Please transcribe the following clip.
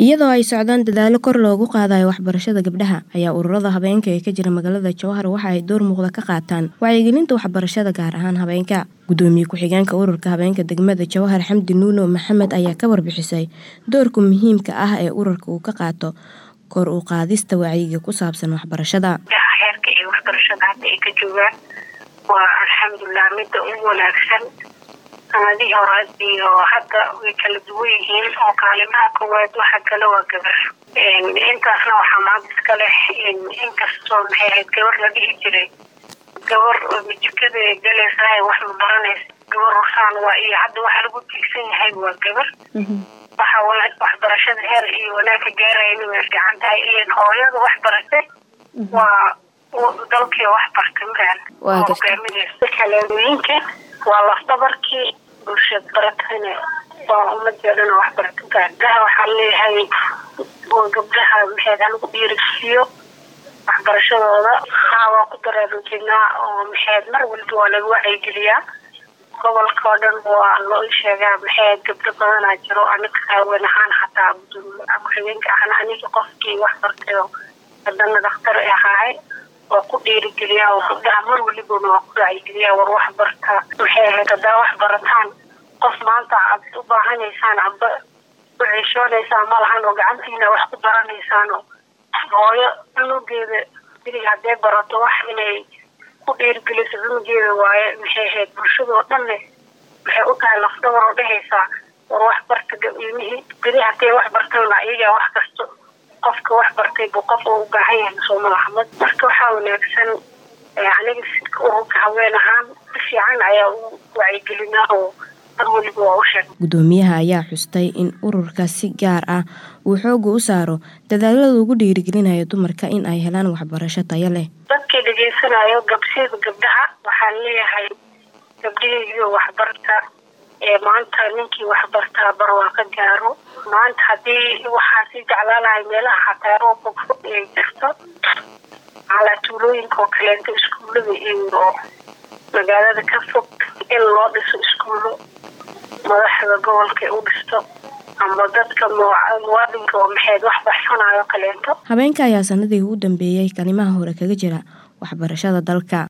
iyadoo ay socdaan dadaalo kor loogu qaadayo waxbarashada gabdhaha ayaa ururada habeenka ee ka jira magaalada jowhar waxa ay door muuqda ka qaataan wacyigelinta waxbarashada gaar ahaan habeenka gudoomiye ku-xigeenka ururka habeenka degmada jowhar xamdi nuuno maxamed ayaa ka warbixisay doorka muhiimka ah ee ururka uu ka qaato kor u qaadista wacyiga ku saabsan waxbarashada heerka ay waxbarashada hadda ay ka joogaan waa alxamdulilah midda ugu wanaagsan sanadihii hore iyo hadda way kala duwan yihiin oo kaalimaha koowaad waxa kale waa gabar intaasna waxaa maanta iska leh inkastoo maxay ahayd gabar la dhihi jiray gabar jikada galaysahay wax ma baranaysa gabar rusaan waa iyo hadda waxa lagu tiigsan yahay waa gabar waxa waxbarashada heer iyo wanaag ka gaarayna way fiican tahay ilan hooyada wax baratay waa dalkii wax bartay maran hogaaminaysa kaleemooyinka waa lafdabarkii bulshad baratayna waa ummadii dhan wax barata gabdhaha waxaa leeyahay gabdhaha maxeed halagu dhiirigsiiyo waxbarashadooda haa waa ku daraarujinaa oo maxeed mar walba waa laga wacyigeliyaa gobolka oo dhan waa loo sheegaa maxeed gabdho badanaa jiro anaga haawen ahaan xataa ku-xigeenka ahna aniga qofkii wax bartay oo hadana dhakhtar ahaahay waa ku dhiirigeliyaa oo gabdhaha mar walibana waa ku wacyigeliyaa war wax barta maxay ahayd haddaa wax barataan qof maanta aad u baahanaysaan aba u ceshoonaysaan malahan oo gacantiina wax ku baranaysaan oo hooyo cunugeeda bili haddee barato wax inay ku dhiirigeliso cunugeeda waaye maxay ahayd bulshada oo dhanne waxay u tahay lafdhabar oo dhehaysaa war wax barta ilmihii bili haddee wax bartana iyagaa wax kasto qofka wax bartay buu qof u baahan yahay soomalaxmad marka waxaa wanaagsan aniga sidka ururka haween ahaan si fiican ayaa u wacyigelinaa oo mar weliba waa u sheeg gudoomiyaha ayaa xustay in ururka si gaar ah uu xooga u saaro dadaalada ugu dhiirigelinayo dumarka in ay helaan waxbarasho tayo leh dadkii dhegeysanayo gabsida gabdhaha waxaan leeyahay gabdhihiiyo waxbarta ee maanta ninkii waxbartaa bar waa ka gaaro maanta haddii waxaa sii jeclaalahay meelaha xataa roobka fog ay jirto calaa tuulooyinka oo kaleento iskuullada iyo magaalada ka fog in loo dhiso iskuullo madaxda gobolka u dhisto ama dadka muwaadinka oo maxeed wax baxsanayo kaleento habeenka ayaa sanadii ugu dambeeyey kalimaha hore kaga jira waxbarashada dalka